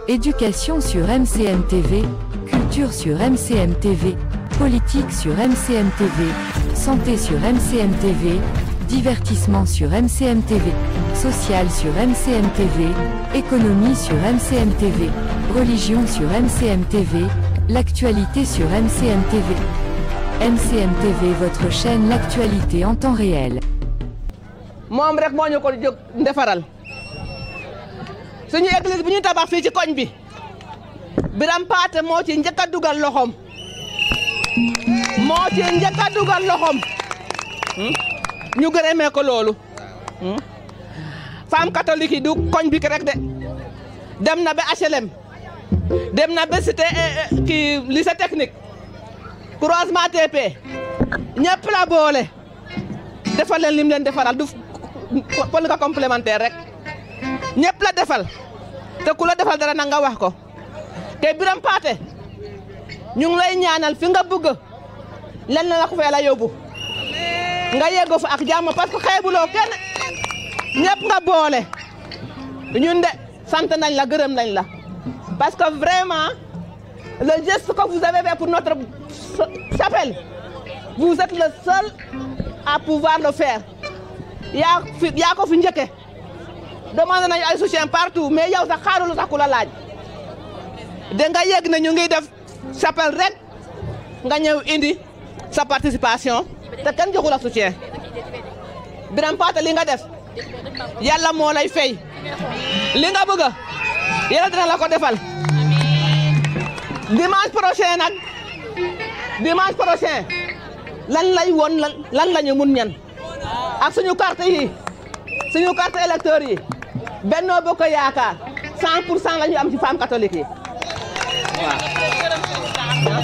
Éducation sur MCM TV, culture sur MCM TV, politique sur MCM TV, santé sur MCM TV, divertissement sur MCM TV, social sur MCM TV, économie sur MCM TV, religion sur MCM TV, l'actualité sur MCM TV. MCM TV, votre chaîne L'actualité en temps réel. moom rek moo ñu ko jóg defaral suñu église bi ñu tabax fii ci koñ bi Biram Paate moo ci njëkk a dugal loxoom moo ci njëkk a dugal loxoom ñu gërëmee ko loolu femme catholique yi du koñ bi rek de dem na ba HLM dem na ba cité kii lycée technique croisement TP ñëpp la boole defal leen lim leen defaral du pol nga complémentaire rek ñëpp la defal te ku la defal dara na nga wax ko te Biram Paate ñu ngi lay ñaanal fi nga bëgg len na la ko fee la yóbbu nga yeggo fa ak jàmm parce que xeebuloo kenn ñëpp nga boole ñun de sant nañ la gërëm nañ la parce que vraiment le geste que vous avez fait pour notre chapelle vous êtes le seul à pouvoir le faire yaa fi yaa ko fi njëkke demandé nañu ay soutien partout mais yow sax xaarulu sax ku la laaj da nga yegg ne ñu ngi def chapelle rek nga ñëw indi sa participation te kenn joxu la soutien Biram Paate li nga def yàlla moo lay fay li nga bëgg yàlla dina la ko defal dimanche prochain nag dimanche prochain lan lay woon lan lan la ñu mun ñan ak suñu carte yi suñu carte électeur yi Benno Bokk Yaakaar 100 pour cent la ñu am ci femme catholique yi waaw.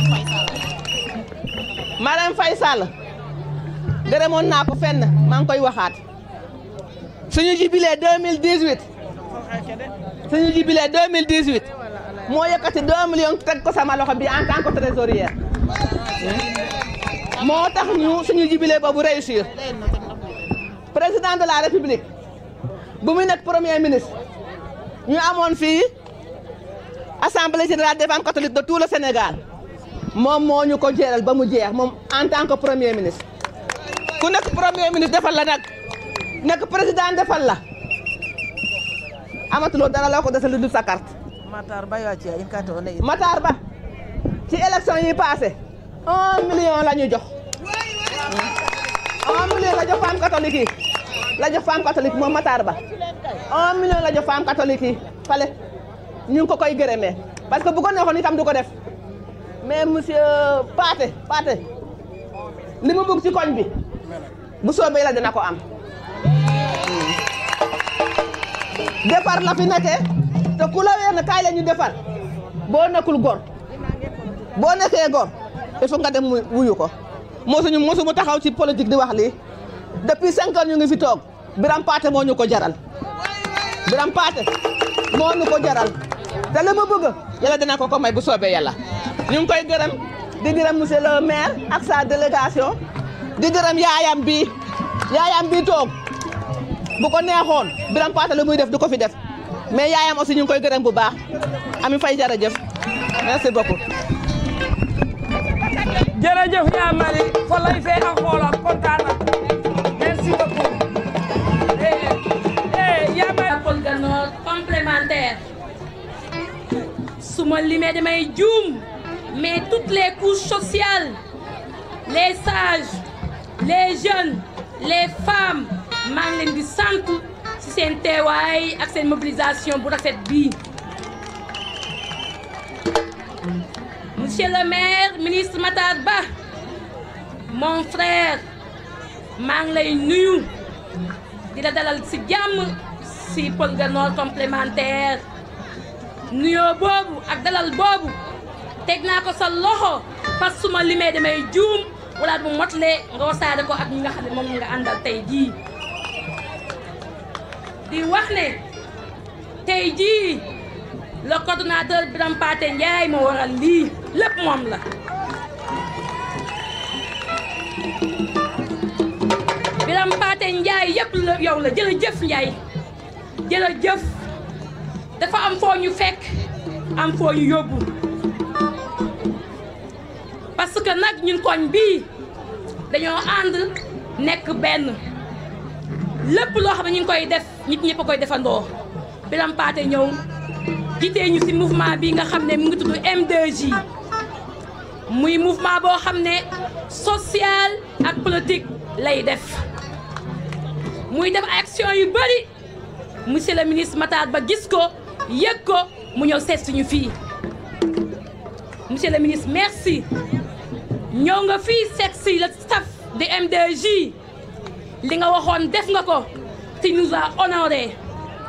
Marème Faye Sall gërëmoon naa ko fenn maa ngi koy waxaat suñu jubilé 2018 suñu jubilé 2018 moo yëkkati 2 millions teg ko sama loxo bi en tant que trésorière moo tax ñu suñu jubilé boobu réussir président de la république bu muy nekk premier ministre ñu amoon fii assemblée générale des femmes catholiques de tout le Sénégal moom moo ñu ko jéeral ba mu jeex moom en tant que premier ministre ku nekk premier ministre defal la nag nekk président defal la amatuloo dara la ko desal lu dul sa carte Matar Ba yoo ci in kati o ne Matar Ba ci élection yi passé un million la ñu jox un million la jox femme catholique yi la jox femme catholique moom Matar Ba un million la jox femme catholique yi fale ñu ngi ko koy gërëmee parce que bu ko neexoon itam du ko def mais monsieur Paate Paate li mu bëgg ci koñ bi bu soobee la dina ko am defar la fi nekkee te ku la weer ne kaay la ñu defar boo nekkul gor boo nekkee gor il faut nga dem wuyu ko mosuñu mosu mu taxaw ci politique di wax lii depuis cinq ans ñu ngi fi toog Biram Paate moo ñu ko jaral Biram Paate moo ñu ko jaral te li mu bëgg yàlla dina ko ko may bu soobee yàlla ñu ngi koy gërëm di gërëm monsieur le maire ak sa délégation di gërëm yaayam bi yaayam bi toog bu ko neexoon Biram Paate li muy def du ko fi def mais yaayam aussi ñu ngi koy gërëm bu baax Ami Faye jërëjëf merci beaucoup. jërëjëf yaa mari fa lay fee ak xoolam kontaan na merci beaucoup eh eh yaa mari Paul Ganor complémentaire su ma limee damay juum mais toutes les couches sociales les sages les jeunes les femmes maa ngi leen di sant ci seen teewaay ak seen mobilisation bu rafet bii monsieur le maire ministre Matar Ba mon frère maa ngi lay nuyu di la dalal ci jàmm ci Paul Ganor complémentaire nuyoo boobu ak dalal boobu teg naa ko sa loxo parce que su ma limee damay juum wala bu motle nga wasaare ko ak ñi nga xam ne moom nga àndal tey jii di wax ne tey jii le coordonnateur Biram Paate Ndiaye moo waral lii lépp moom la Biram Paate Ndiaye yëpp la yow la jërëjëf Ndiaye jërëjëf dafa am foo ñu fekk am foo ñu yóbbu parce que nag ñun koñ bii dañoo ànd nekk benn lépp loo xam ne ñu ngi koy def nit ñëpp a koy defandoo Birame Pathé ñëw jiitee ñu ci mouvement bi nga xam ne mu ngi tudd M2J muy mouvement boo xam ne social ak politique lay def muy def ay action yu bëri monsieur le ministre Matar Ba gis ko yëg ko mu ñëw seet suñu fii monsieur le ministre merci ñëw nga fii seet si le staff de M2J li nga waxoon def nga ko tu nous as honoré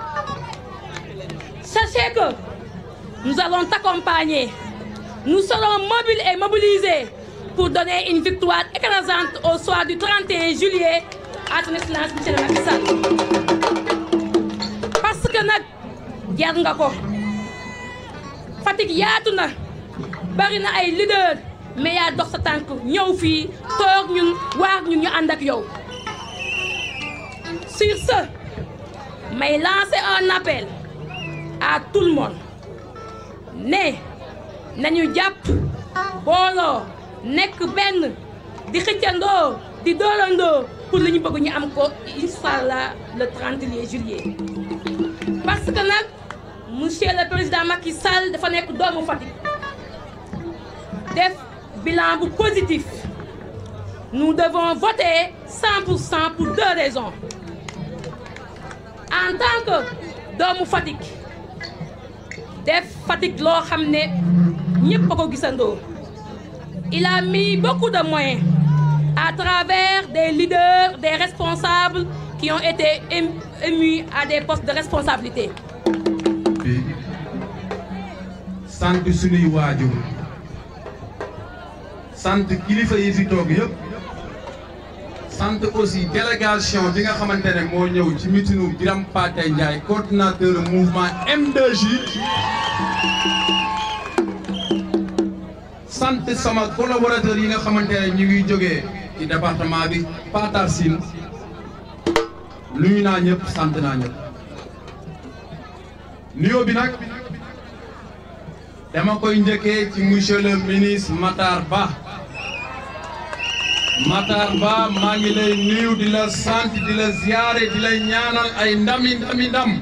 sachez que nous allons t'accompagner nous serons mobiles et mobilisés pour donner une victoire écrasante au soir du 31 juillet à son excellence monsieur le Macky Sall parce que nag jar nga ko Fatick yaatu na bari na ay leader mais yaa dox sa tànk ñëw fii toog ñun waar ñun ñu ànd ak yow sur ce may lancer un appel à tout le monde ne nañu jàpp booloo nekk benn di xëccandoo di doolandoo pour li ñu bëgg ñu am ko inshallah le 31 juillet parce que nag monsieur le président Macky Sall dafa nekk doomu Fatick def bilan bu positif nous devons voter 100 pour cent pour deux raisons en tant que doomu Fatick def Fatick loo xam ne ñëpp a ko gisandoo il a mis beaucoup de moyens à travers des leaders des responsables qui ont été émus à des postes de responsabilité. bi sant suñuy waajur sant kilifa yi fi toog yëpp sant aussi délégation bi nga xamante ne moo ñëw ci mitinu Birame Pathé Ndiaye coordinateur mouvement M2J sant sama collaborateur yi nga xamante ne ñu ngi jógee ci département bi Patar Sine nuyu naa ñëpp sant naa ñëpp nuyoo bi nag dama koy njëkkee ci monsieur le ministre Matar Ba Matar Ba maa ngi lay nuyu di la sant di la ziyaare di la ñaanal ay ndami ndami ndam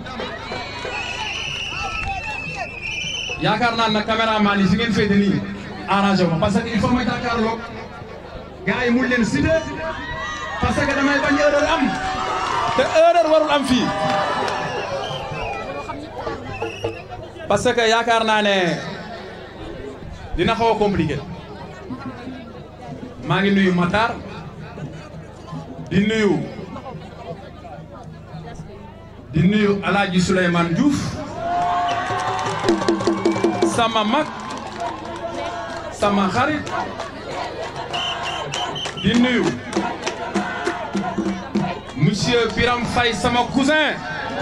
yaakaar naa na caméraman yi fi ngeen féete nii arrangé ma parce que il faut ma jàkkaarloog gars yi mun leen cité parce que damay bañ erreur am te erreur warul am fii parce que yaakaar naa ne dina xaw a compliqué maa ngi nuyu Matar di nuyu di nuyu Alaaji Souleymane Diouf sama mag sama xarit di nuyu monsieur Biram Faye sama cousin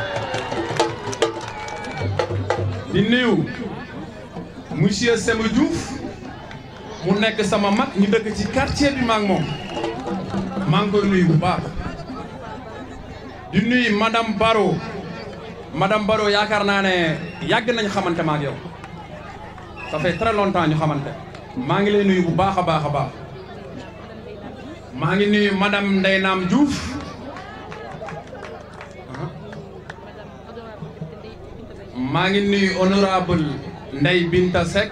di nuyu monsieur Sema Diouf mu nekk sama mag ñu dëkk ci quartier bi maak moom maa ngi koy nuyu bu baax di nuyu madame Baro madame Baro yaakaar naa ne yàgg nañ xamante maak yow ça fait très longtemps ñu xamante maa ngi lay nuyu bu baax a baax a baax maa ngi nuyu madame Ndeye Naam Diouf maa ngi nuyu honorable Ndeye Binta Seck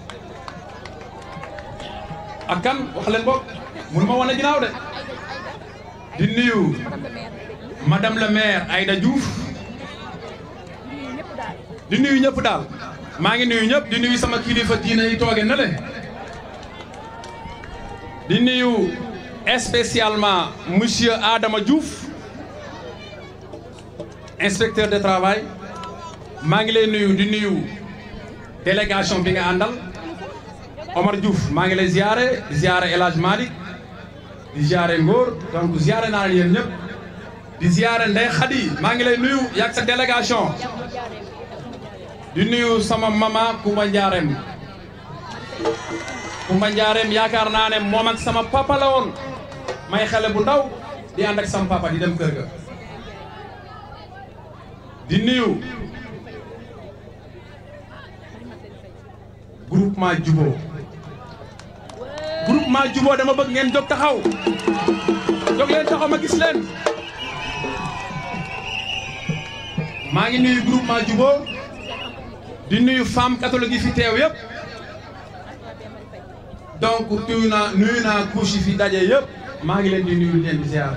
ak kan wax leen boog mun ma wane ginnaaw de di nuyu madame le maire Aïda Diouf di nuyu ñëpp daal maa ngi nuyu ñëpp di nuyu sama kilifa diine yi tooge na le di nuyu spécialement monsieur Adama Diouf inspecteur de travail maa ngi lay nuyu di nuyu délégation bi nga àndal Omar Diouf maa ngi lay ziare di ziare El Hadj Malick di ziare Ngor donc ziare naa leen yéen ñëpp di ziare Ndeye Khady maa ngi lay nuyu yàgg sa délégation di nuyu sama mama Koumba Ndiarème Koumba Ndiarème yaakaar naa ne moom ak sama papa la woon may xale bu ndaw di ànd ak sama papa di dem kër ga di nuyu groupement Jubo groupement Jubo dama bëgg ngeen jóg taxaw jóg leen taxaw ma gis leen maa ngi nuyu groupement Jubo di nuyu femme catholique yi fi teew yëpp donc nuyu naa nuyu naa couche yi fi daje yëpp maa ngi leen di nuyu leen di ziar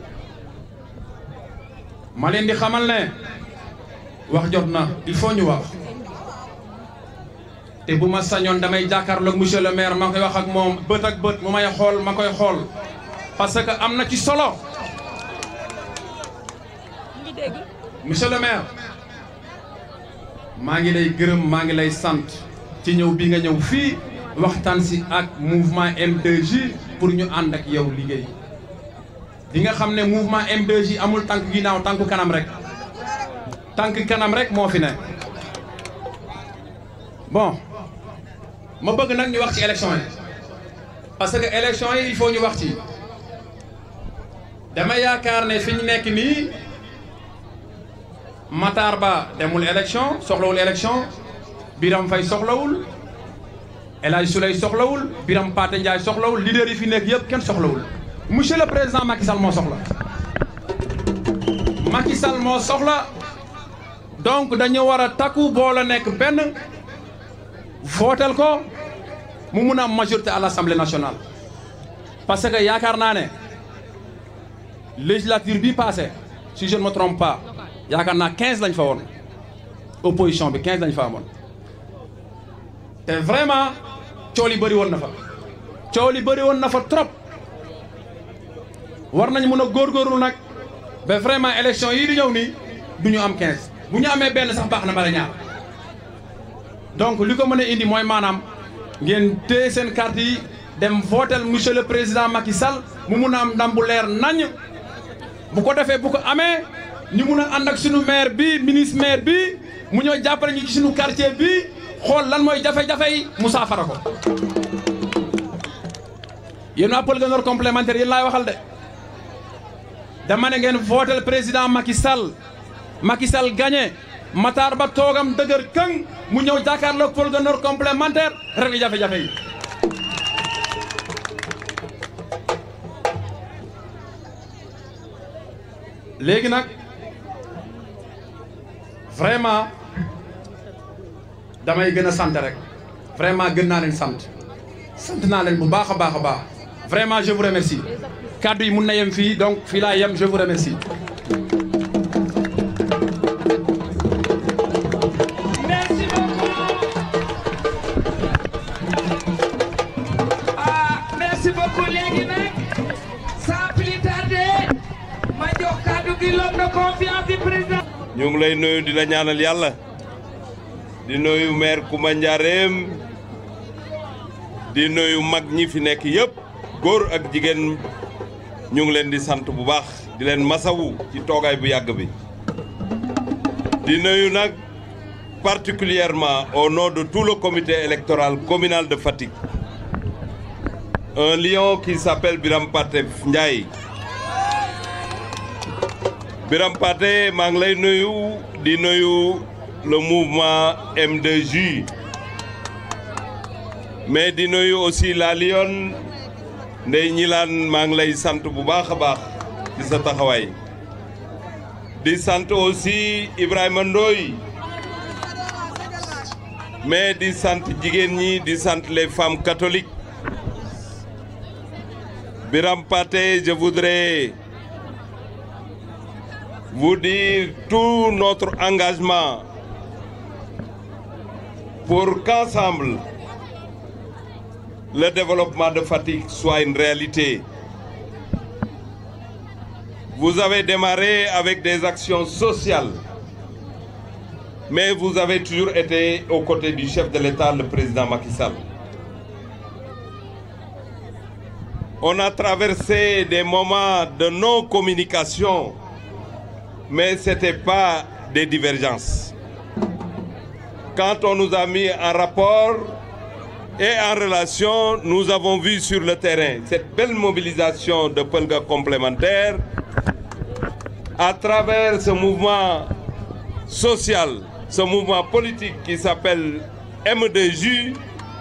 ma leen di xamal ne wax jot na il faut ñu wax te bu ma sañoon damay jàkkaarloog monsieur le maire ma koy wax ak moom bët ak bët mu may xool ma koy xool parce que am na ci solo monsieur le maire maa ngi lay gërëm maa ngi lay sant ci ñëw bi nga ñëw fii waxtaan si ak mouvement M2J pour ñu ànd ak yow liggéey di nga xam ne mouvement M2J amul tànk ginnaaw tànku kanam rek tànk kanam rek moo fi ne bon ma bëgg nag ñu wax ci élection yi parce que élection yi il faut ñu wax ci dama yaakaar ne fi ñu nekk nii Matar Ba demul élection soxlawul élection Biram Fay soxlawul El Hadj Souley soxlawul Biram Paté Ndiaye soxlawul leader yi fi nekk yëpp kenn soxlawul monsieur le président Macky Sall moo soxla Macky Sall moo soxla donc dañu war a takku boole nekk benn votel ko mu mun a am majorité à l'Assemblée nationale parce que yaakaar naa ne législature bi passé si je ne me trompe pas yaakaar naa 15 lañ fa woon opposition bi 15 lañ fa amoon te vraiment coow li bëri woon na fa coow li bëri woon na fa trop war nañ mën a góorgóorlu nag ba vraiment élection yii di ñëw nii du ñu am 15 bu ñu amee benn sax baax na bala ñaar donc li ko mën a indi mooy maanaam ngeen téye seen carte yi dem votel monsieur le président Macky Sall mu mun a am ndam bu leer nañ bu ko defee bu ko amee ñu mun a ànd ak sunu maire bi ministre maire bi mu ñëw jàppale ñu ci sunu quartier bi xool lan mooy jafe-jafe yi mu saafara ko yéen waa Pël Nord complémentaire yéen laay waxal de dama ne ngeen votel président Macky Sall Macky Sall gagné Matar Ba toogam dëgër këng mu ñëw jàkkaarloog Pël Nord complémentaire rek jafe-jafe yi léegi nag vraiment damay gën a sant rek vraiment gën naa leen sant sant naa leen bu baax a baax a baax vraiment je vous remercie kaddu yi mun na yem fii donc fii laa yem je vous remercie. merci beaucoup ah merci beaucoup léegi nag sans plus tarder ma jox kaddu gi l'homme de confiance du président. ñu ngi lay nuyu di la ñaanal yàlla di nuyu maire Koumba Ndiarème di nuyu mag ñi fi nekk yëpp góor ak jigéen ñu ngi leen di sant bu baax di leen masawu ci toogaay bu yàgg bi di nuyu nag particulièrement au nom de tout le comité électoral communal de Fatick un lion qui s'appelle Biram Paté Ndiaye Biram Paté maa ngi lay nuyu di nuyu le mouvement M2J mais di nuyu aussi la Lyon Ndeye Ñilaan maa ngi lay sant bu baax a baax ci sa taxawaay di sant aussi Ibrahima Ndoye mais di sant jigéen ñi di sant les femmes catholiques Biram Paté je voudrais vous dire tout notre engagement pour qu'ensemble le développement de Fatick soit une réalité. Vous avez démarré avec des actions sociales, mais vous avez toujours été aux côtés du chef de l'État, le président Macky Sall. On a traversé des moments de non-communication, mais ce n'était pas des divergences. Quand on nous a mis en rapport et en relation, nous avons vu sur le terrain cette belle mobilisation de Pelga complémentaires à travers ce mouvement social, ce mouvement politique qui s'appelle M2J,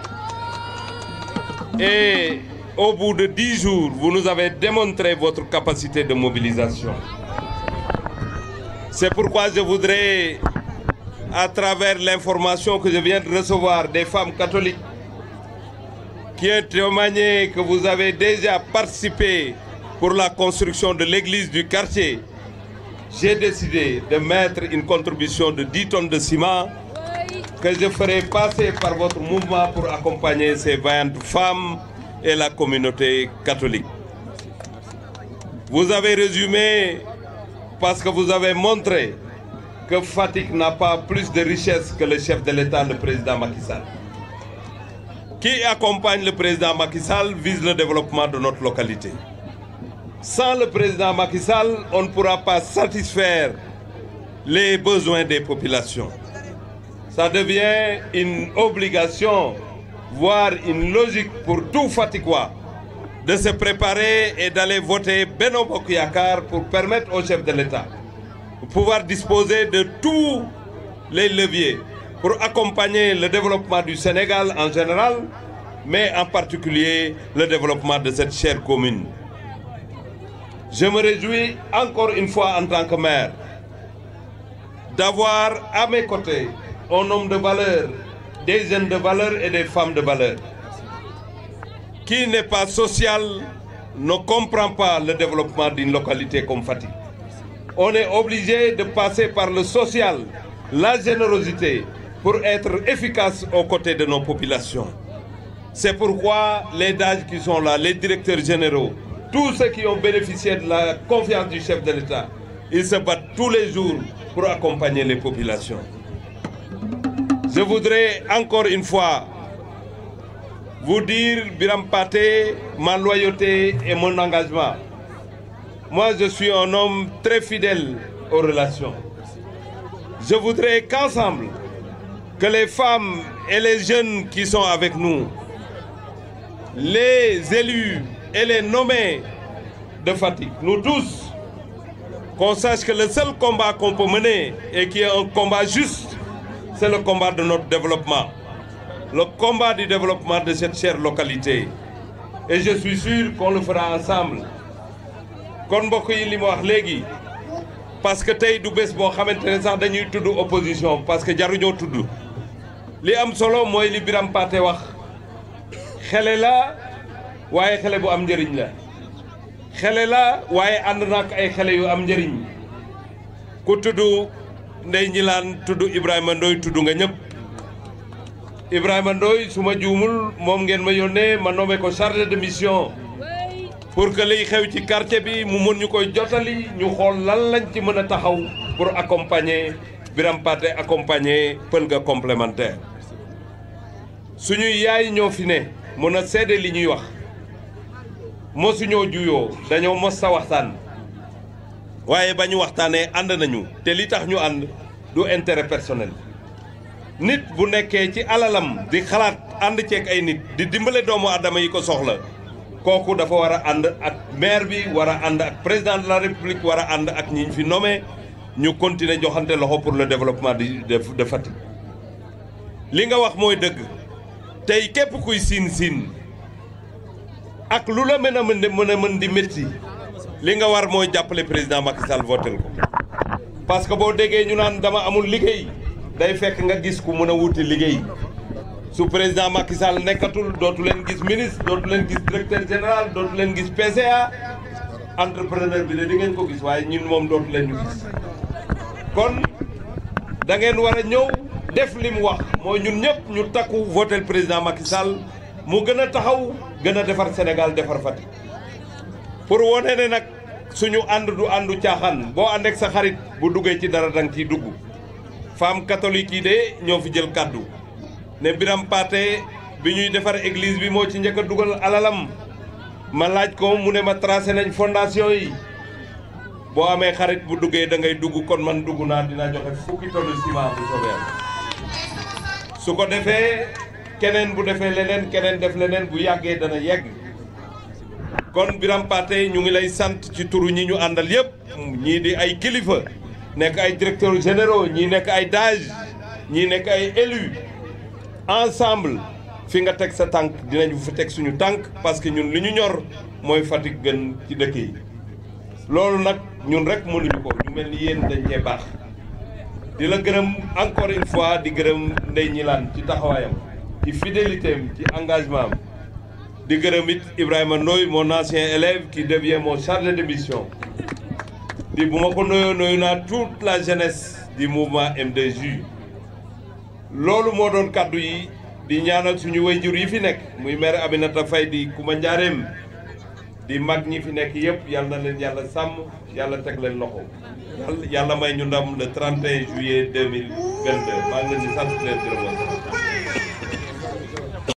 Et au bout de dix jours, vous nous avez démontré votre capacité de mobilisation. C'est pourquoi je voudrais, à travers l'information que je viens de recevoir des femmes catholiques, qui ont témoigné que vous avez déjà participé pour la construction de l'église du quartier, j'ai décidé de mettre une contribution de 10 tonnes de ciment que je ferai passer par votre mouvement pour accompagner ces vaillantes femmes et la communauté catholique. Vous avez résumé parce que vous avez montré que Fatick n'a pas plus de richesse que le chef de l'État, le président Macky Sall. Qui accompagne le président Macky Sall vise le développement de notre localité. Sans le président Macky Sall, on ne pourra pas satisfaire les besoins des populations. Ça devient une obligation, voire une logique pour tout Fatickois de se préparer et d'aller voter Beno Bokuyakar pour permettre au chef de l'État de pouvoir disposer de tous les leviers pour accompagner le développement du Sénégal en général, mais en particulier le développement de cette chère commune. Je me réjouis encore une fois en tant que maire d'avoir à mes côtés un homme de valeur, des jeunes de valeur et des femmes de valeur. Qui n'est pas social ne comprend pas le développement d'une localité comme Fatick. On est obligé de passer par le social, la générosité pour être efficace aux côtés de nos populations. C'est pourquoi les DAG qui sont là, les directeurs généraux, tous ceux qui ont bénéficié de la confiance du chef de l'État, ils se battent tous les jours pour accompagner les populations. Je voudrais encore une fois vous dire, Biram Paté, ma loyauté et mon engagement. Moi, je suis un homme très fidèle aux relations. Je voudrais qu'ensemble, que les femmes et les jeunes qui sont avec nous, les élus et les nommés de Fatick, nous tous, qu'on sache que le seul combat qu'on peut mener et qui est un combat juste, c'est le combat de notre développement. Le combat du développement de cette chère localité. Et je suis sûr qu'on le fera ensemble. kon mbokk yi li ma wax léegi parce que tey du bés boo xamante ne sax dañuy tudd opposition parce que jaruñoo tudd li am solo mooy li Biram Paté wax xele la waaye xele bu am njëriñ la xele la waaye ànd na ak ay xele yu am njëriñ ku tudd Ndey Ñilaan tudd Ibrahima Ndoy tudd nga ñëpp Ibrahima Ndoy su ma juumul moom ngeen ma yónnee ma nommé ko chargé de mission pour que liy xew ci quartier bi mu mën ñu koy jotali ñu xool lan lañ ci mën a taxaw pour accompagner Biram Paté accompagner pël ga complémentaire suñuy yaay ñoo fi ne mën a seede li ñuy wax mosuñoo juyoo dañoo mos sa waxtaan waaye ba ñu waxtaanee ànd nañu te li tax ñu ànd du intérêt personnel nit bu nekkee ci alalam di xalaat ànd ceeg ay nit di dimbale doomu adama yi ko soxla kooku dafa war a ànd ak maire bi war a ànd ak président de la république war a ànd ak ñi ñu fi nommé ñu continuer joxante loxo pour le développement de de Fatick. li nga wax mooy dëgg tey képp kuy siin siin ak lu la mën a mën mën a mën di métti li nga war mooy jàppale président Macky Sall votel ko parce que boo déggee ñu naan dama amul liggéey day fekk nga gis ku mën a wuti liggéey. su président Macky Sall nekkatul dootu leen gis ministre dootu leen gis directeur général dootu leen gis PCA entrepreneur bi de di ngeen ko gis waaye ñun moom dootu leen ñu gis kon da ngeen war a ñëw def li mu wax mooy ñun ñëpp ñu takku votel président Macky Sall mu gën a taxaw gën a defar Sénégal defar Fatick pour wone ne nag suñu ànd du àndu caaxaan boo ànd ak sa xarit bu duggee ci dara danga ciy dugg femme catholique yi de ñoo fi jël kàddu ne Biram Paté bi ñuy defar église bi moo ci njëkk a dugal alalam ma laaj ko mu ne ma tracé nañ fondation yi boo amee xarit bu duggee da ngay dugg kon man dugg naa dina joxe fukki tonne ciment bu soobee su ko defee keneen bu defee leneen keneen def leneen bu yàggee dana yegg kon Biram Paté ñu ngi lay sant ci turu ñi ñu àndal yëpp ñii di ay kilifa nekk ay directeurs généraux ñii nekk ay DAGE ñii nekk ay élus ensemble fi nga teg sa tànk dinañu fa teg suñu tànk parce que ñun li ñu ñor mooy Fatick gën ci dëkk yi loolu nag ñun rek mënuñu ko ñu mel ni yéen dañ cee baax di la gërëm encore une fois di gërëm Ndeye Ñilaan ci taxawaayam ci fidélité am ci engagement am di gërëm it Ibrahima Ndoye mon ancien élève qui devient mon chargé de mission di bu ma ko noyoo noyu naa toute la jeunesse du mouvement M2J loolu moo doon kàddu yi di ñaanal suñu wayjur yi fi nekk muy maire Aminata Faye di Kuma Njaareem di mag ñi fi nekk yëpp yal na leen yàlla sàmm yàlla teg leen loxo yàlla yàlla may ñu ndam le 31 juillet 2022 maa ngi leen di sant leen gërëm